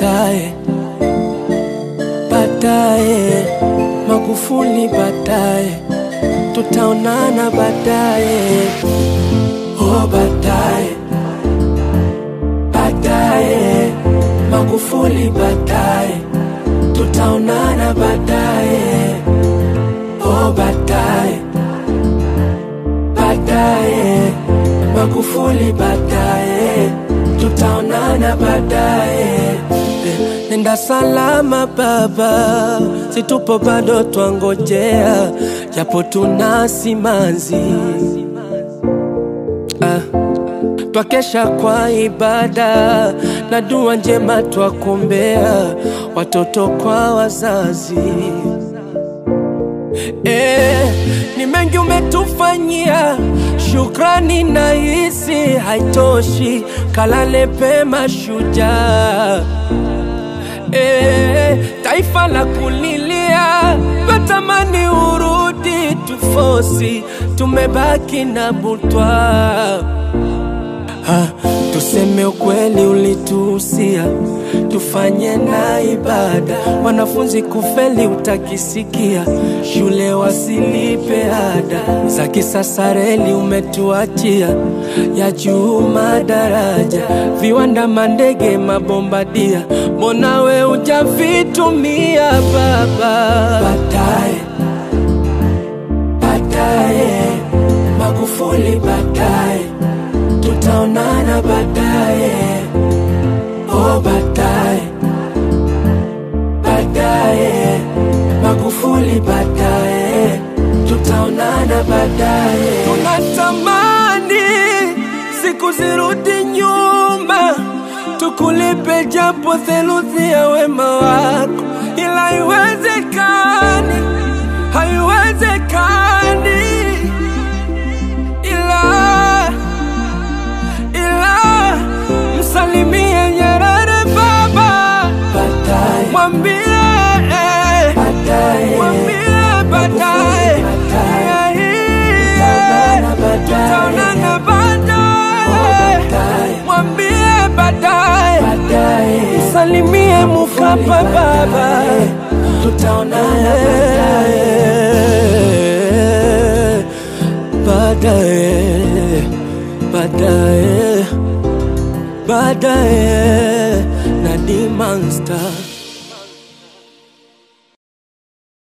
baadaye, baadaye, Magufuli baadaye, tutaonana baadaye, oh baadaye, baadaye, Magufuli baadaye, tutaonana baadaye, oh baadaye, baadaye, Magufuli baadaye, tutaonana baadaye. Eh, Nenda salama baba, situpo bado twangojea, japo tuna simanzi ah. Twakesha kwa ibada na dua njema twakombea watoto kwa wazazi. Eh, ni mengi umetufanyia, shukrani na hisi haitoshi, kalale pema shujaa. Eh, taifa la kulilia, natamani urudi tufosi, tumebaki na butwa Ha, tuseme ukweli ulituhusia tufanye na ibada, wanafunzi kufeli utakisikia, shule wasilipe ada za kisasa, reli umetuachia ya juu madaraja, viwanda, mandege, mabombadia, mbona we ujavitumia baba? Baadaye, baadaye, Magufuli baadaye tutaonana baadaye, oh baadaye, baadaye, Magufuli baadaye, tutaonana baadaye. Tunatamani siku zirudi nyuma, tukulipe japo theluthi ya wema wako, ila haiwezekani, haiwezekani ila ila msalimie Nyerere baba, mwambie eh, mwambie baadaye, Dunia hii, tutaonana baadaye, mwambie baadaye, msalimie Mkapa baba, tutaonana baadaye, baadaye, baadaye na Dimonster.